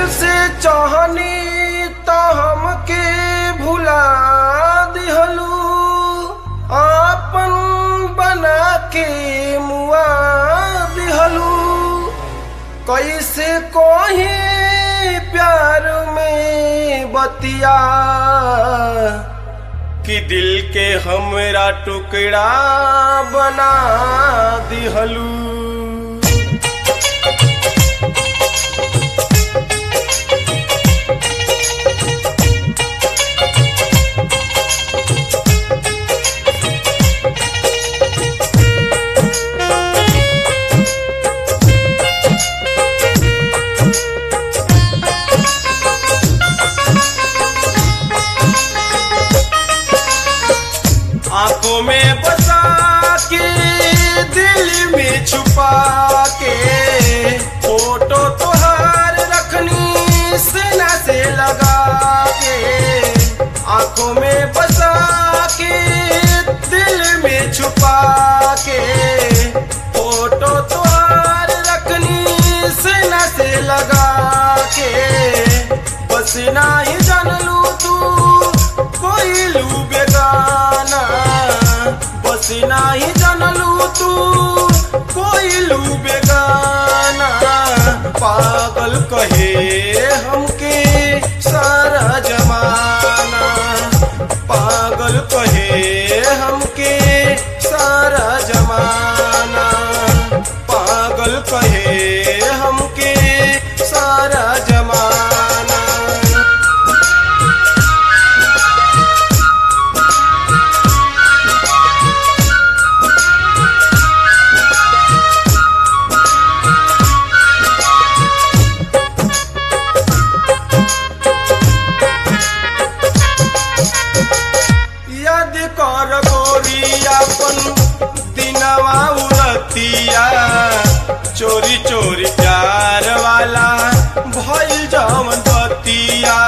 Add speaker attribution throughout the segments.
Speaker 1: से चाहनी तो हमके भुला दिहलू आपन बना के मुआ दिहलू कैसे कोही प्यार में बतिया कि दिल के हमरा टुकड़ा बना दिहलू आंखों में बसा के दिल में छुपा के फोटो तुहार रखनी सीना से लगा के आंखों में बसा के दिल में छुपा के फोटो तुहार रखनी सीना से लगा के बस ना ही जान लू तू कोई लू बेगाना बस ना ही जान लू तू कोई लू बेगाना पागल कहे हमके सारा जमाना पागल कहे हमके सारा जमाना पागल कहे हमके सारा जमाना याद कर गोरियापन दिनवा उरतिया चोरी चोरी प्यार वाला भइल जवन बतिया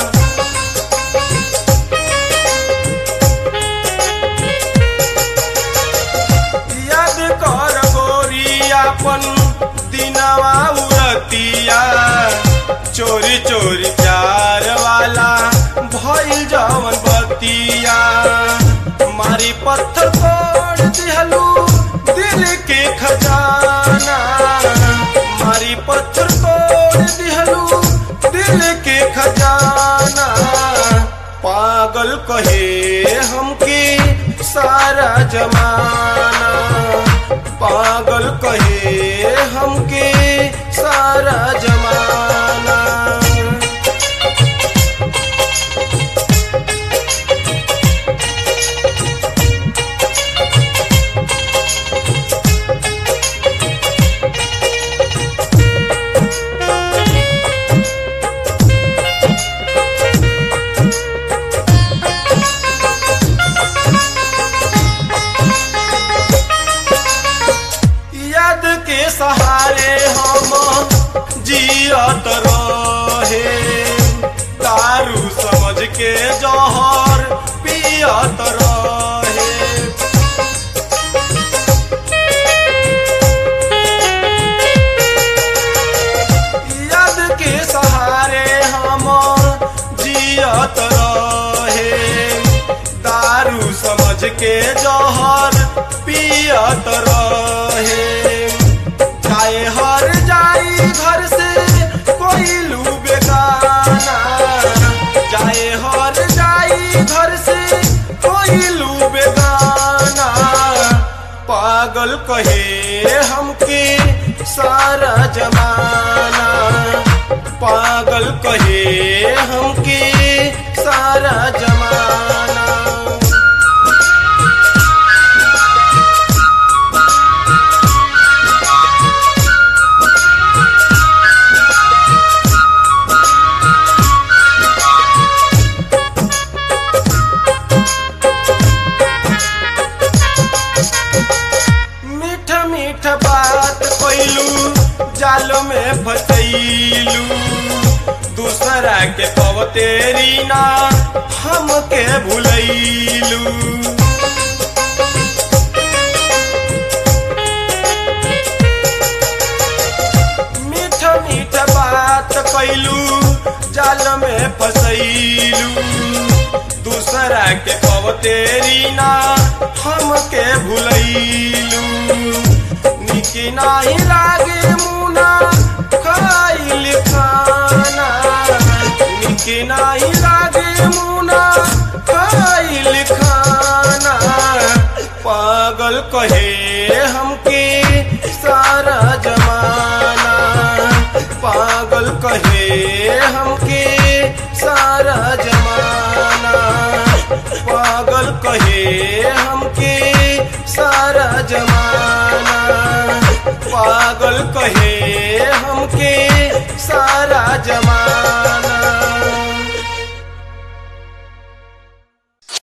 Speaker 1: याद कर गोरियापन दिनवा उरतिया चोरी चोरी प्यार वाला भइल जवन बतिया मारी पत्थर तोड़ दिहलू दिल के खजाना मारी पत्थर तोड़ दिहलू दिल के खजाना पागल कहे हमके सारा जमाना पागल कहे हमके सारा जमाना याद के सहारे हम जियत रहे दारू समझ के जहर पियत रहे याद के सहारे हम जियत रहे दारू समझ के जहर पियत रहे चाहे हर जाई घर से कोई लू बेगाना चाहे हर जाई घर से कोई लू बेगाना पागल कहे हमके सारा जमाना पागल कहे हमके सारा जमाना मीठ मीठ बात कैलू जाल में फसैलू दूसरा के पवतेरी ना हमके भुलैलू मीठ मीठ बात कैलू जाल में फसैलू दूसरा के पवतेरी ना हमके भुलैलू निकी नाही लागे मुना खाइल खाना निकी नाही लागे मुना खाइल खाना पागल कहे हमके सारा जमा